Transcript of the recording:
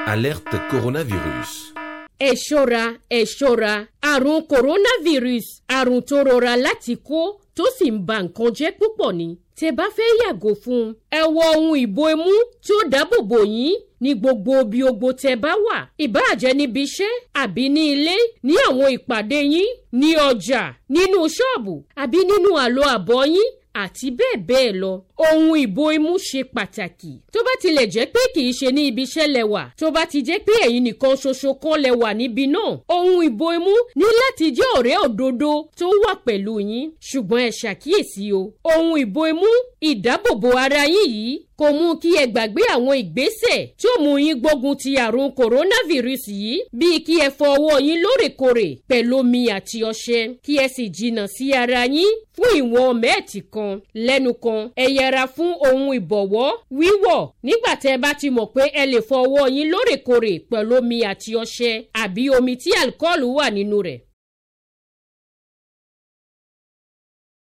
Alerte coronavirus. ẹ ṣọ́ra ẹ ṣọ́ra àrùn coronavirus àrùn tó rọra láti kó tó sì ń ba nǹkan jẹ́ púpọ̀ ni tẹ́ bá fẹ́ yàgò fún un ẹ wọ ohun ìbò imú tí ó dáàbò bò yín ní gbogbo bí ogbó tẹ́ bá wà ìbáàjẹ́ níbi iṣẹ́ àbí ní ilé ní àwọn ìpàdé yín ní ọjà nínú ṣọ́ọ̀bù àbí nínú àlọ́ àbọ̀ yín àti bẹ́ẹ̀ bẹ́ẹ̀ lọ. ohun ìbò imú ṣe pàtàkì. tó bá tilẹ̀ jẹ́ pé kì í ṣe ní ibi iṣẹ́ lẹ́wà tó bá ti jẹ́ pé ẹ̀yin nìkan ṣoṣo kan lẹ́wà níbi náà. ohun ìbò imú ní láti jẹ́ ọ̀rẹ́ òdodo tó wà pẹ̀lú yín. ṣùgbọ́n ẹ ṣàkíyèsí o. ohun ìbò imú ìdáàbòbò ara yín yìí kò mú kí ẹ gbàgbé àwọn ìgbésẹ̀ tó mú yín gbógun ti àrùn coronavirus yìí bíi kí ẹ fọ ọwọ́ yín lóòrèkóòrè pẹ̀lú omi àti ọṣẹ kí ẹ sì jìnnà sí ara yín fún ìwọ̀n mẹ́ẹ̀tì kan lẹ́nu kan ẹ yẹra fún ohun ìbọ̀wọ́ wíwọ̀ nígbà tẹ́ ẹ bá ti mọ̀ pé ẹ lè fọ ọwọ́ yín lóòrèkóòrè pẹ̀lú omi àti ọṣẹ àbí omi tí alukọ́ọ̀lù wà nínú rẹ̀